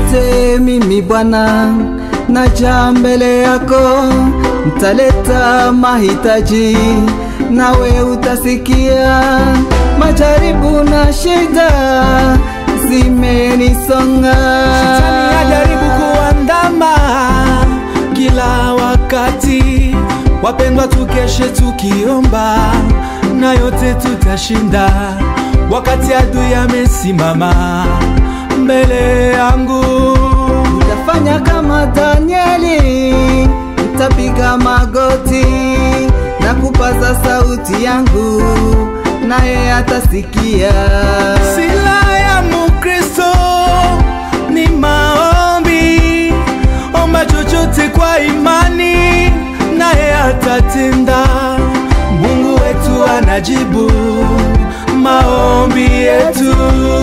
yote mimi Bwana naja mbele yako, ntaleta mahitaji nawe utasikia. Majaribu na shida zimenisonga, Shetani ajaribu kuandama kila wakati. Wapendwa, tukeshe tukiomba na yote tutashinda, wakati adui amesimama mbele yangu. Nitafanya kama Danieli, nitapiga magoti na kupaza sauti yangu, naye atasikia. Sila ya Mukristo ni maombi, omba chochote kwa imani, naye atatenda. Mungu wetu anajibu maombi yetu.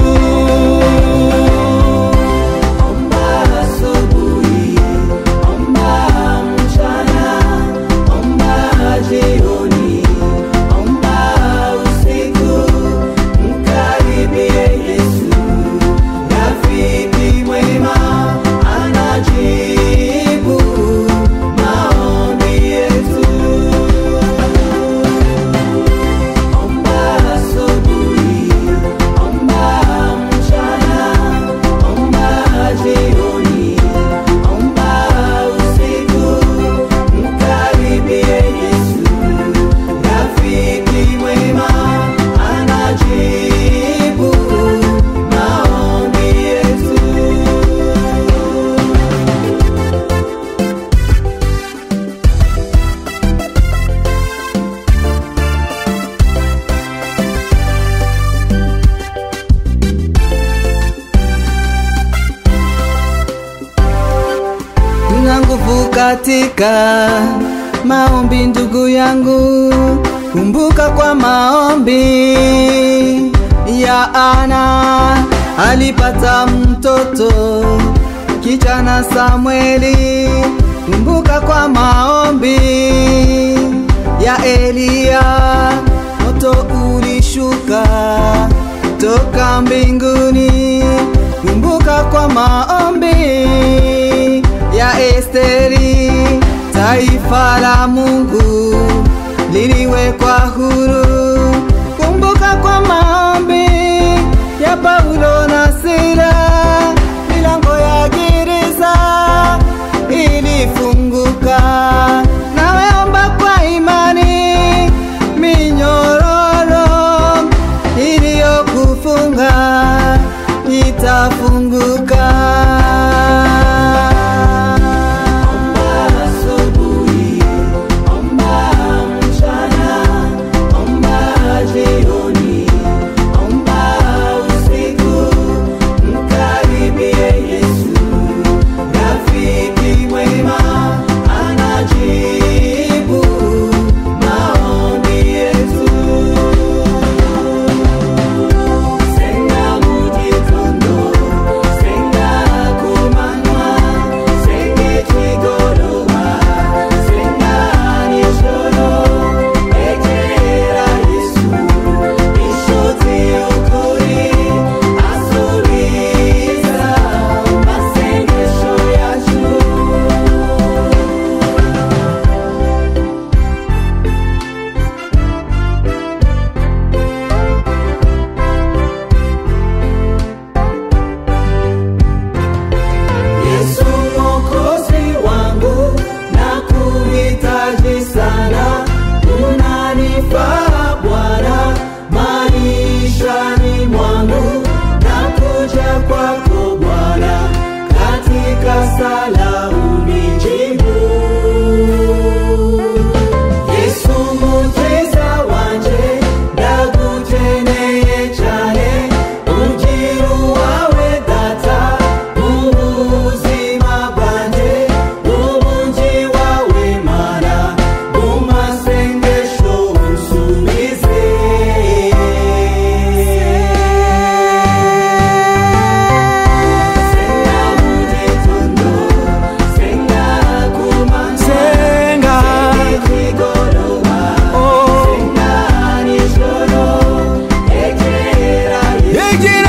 Omba asubuhi, omba mchana, omba jioni, omba usiku, mkaribie Yesu. Rafiki mwema anajibu maombi yetu. Omba asubuhi, omba mchana, omba jioni, omba usiku, mkaribie Yesu. Rafiki mwema anajibu maombi yetu. Nina nguvu katika maombi, ndugu yangu, kumbuka kwa maombi ya Ana alipata mtoto kijana Samueli. Kumbuka kwa maombi ya Eliya, moto ulishuka toka mbinguni. Kumbuka kwa maombi ya Esteri, taifa la Mungu liliwekwa huru. Kumbuka kwa maombi ya Paulo na Sila, milango ya gereza ilifunguka. Nawe omba kwa imani, minyororo iliyokufunga itafunguka. Omba asubuhi, omba mchana, omba jioni, omba usiku, mkaribie Yesu. Rafiki mwema anajibu maombi yetu. Senga mugitondo, senga kumanywa, senge kigoroba, senga nijoro, egera Yesu, inshuti y'ukuri, asubiza amasengesho yacu. Yesu mwokozi wangu, nakuhitaji sana, unanifaa Bwana maishani mwangu, nakuja kwako Bwana, katika sala unijibu. Yesu mukiza wanje, ndagukeneye cyane, ugira uwawe data, mu buzima bwanjye, ubungi wawe Mana, mu masengesho unsubize. Senga mu gitondo, senga ku manywa, Senga, ikigoroba, oh, senga nijoro, egera Yesu. egera